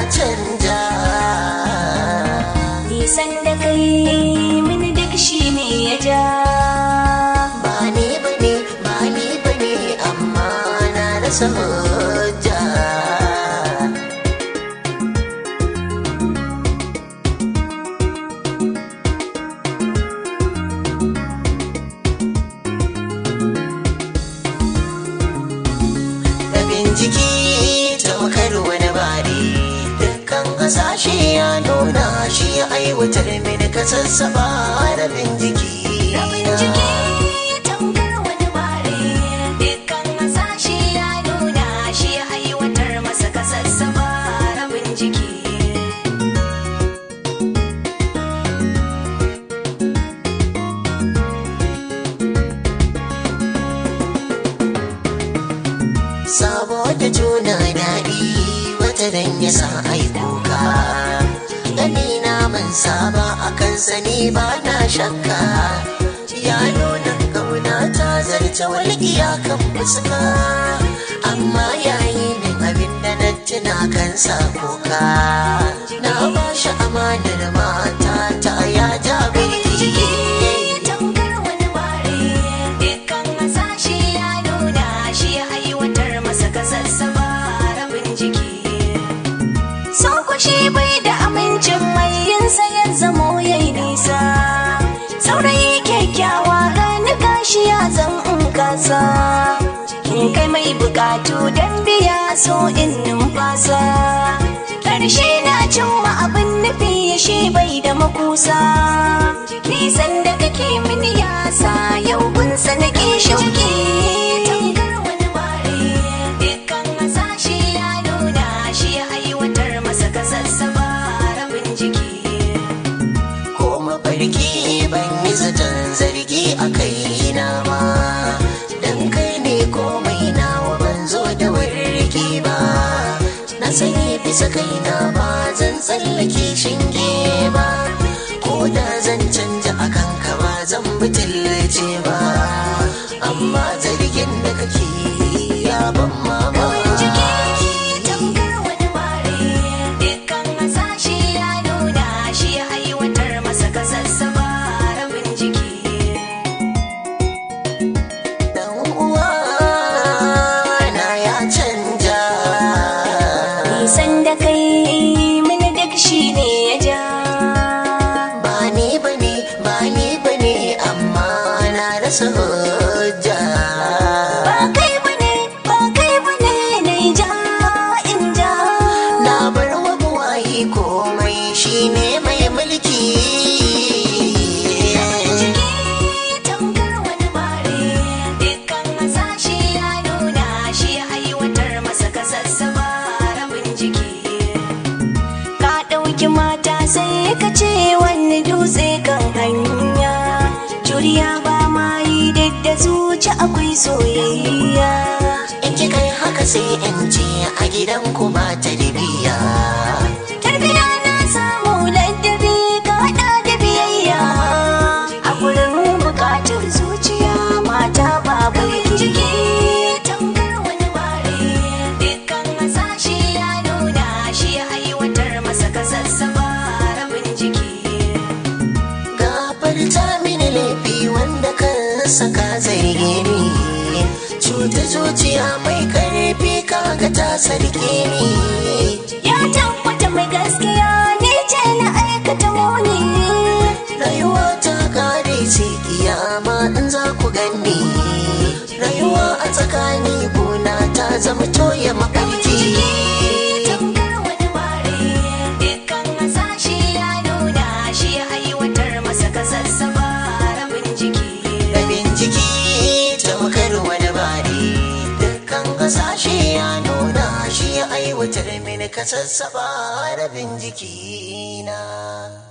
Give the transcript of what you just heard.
canja nisan da kai mini duk shi ne ya ja ba ni bane ba ni bane amma na rasa hujja rabin jiki tamkar wani bari dukkan hasashe ya nuna shi ya aiwatar mini ka sassaba rabin jiki rabin jiki tamkar wani bare dukkan hasashe ya nuna shi ya aiwatar masa ka sassaba rabin jiki saboda juna daɗi wata dan ya sa ai kuka gani na ban saba a kan sani ba na shakka ya nuna kauna ta zarce walƙiya kan fuska amma yayi min abin da na tuna kan sa kuka na ba shi amanar mata ta ya ja birki tamkar wani bare dukkan hasashe ya nuna shi ya aiwatar masa ka sassaba rabin jiki Sauko bai da amincin mai yinsa ya zamo ya yi nisa saurayi kyakkyawa gani gashi ya zan in kasa in kai mai bukatu don biya so in numfasa ƙarshe na cimma abin nufi shi bai da makusa nisan da kake mini yasa yau gunsa nake shauki tamkar wani bare dukkan hasashe ya nuna shi ya aiwatar masa ka sassaba rabin jiki ko mafarki ban yi zaton zargi a kaina ba dan kai ne komai nawa ban zo da warki ba na sani bisa kaina ba zan tsallake shinge ba ko da zan canja a kanka ba zan butulce ba amma zargin da kake yi ya ban Rabin jiki mamaki tamkar wani bare dukkan hasashe ya nuna shi ya aiwatar masa ka sassaba rabin jiki dan uwa na ya canja nisan da kai mini duk shi ne ya ja ba ni bane ba ni bane amma na rasa hujja ba kai bane ba kai bane na ja in ja na bar wa buwayi komai shine mai mulki jiki tamkar wani bare dukkan hasashe ya nuna shi ya aiwatar masa ka sassaba rabin jiki ka ɗauki mata sai ka ce wani dutse kan hanya juriya ba ma yi duk da zuci akwai soyayya in ki kai haka sai in ce a gidan ku ba tarbiya tarbiya na samu ladabi ka haɗa da biyayya a gurin buƙatar zuciya mata babu jiki tamkar wani bare dukkan hasashe ya nuna shi ya aiwatar masa ka sassaba rabin jiki gafarta mini laifi wanda kan saka zarge ni cuta zuciya mai karfi kaga ta sarki ni ya tabbata mai gaskiya ni ce na aikata muni rayuwa ta kare sai kiyama in za ku ganni rayuwa a tsakani gona ta zama toye mafarki tamkar wani bare dukkan hasashe ya nuna shi ya aiwatar masa ka sassaba rabin jiki rabin jiki tamkar wani bari dukkan hasashe ya nuna shi ya aiwatar mini ka sassaba rabin jiki na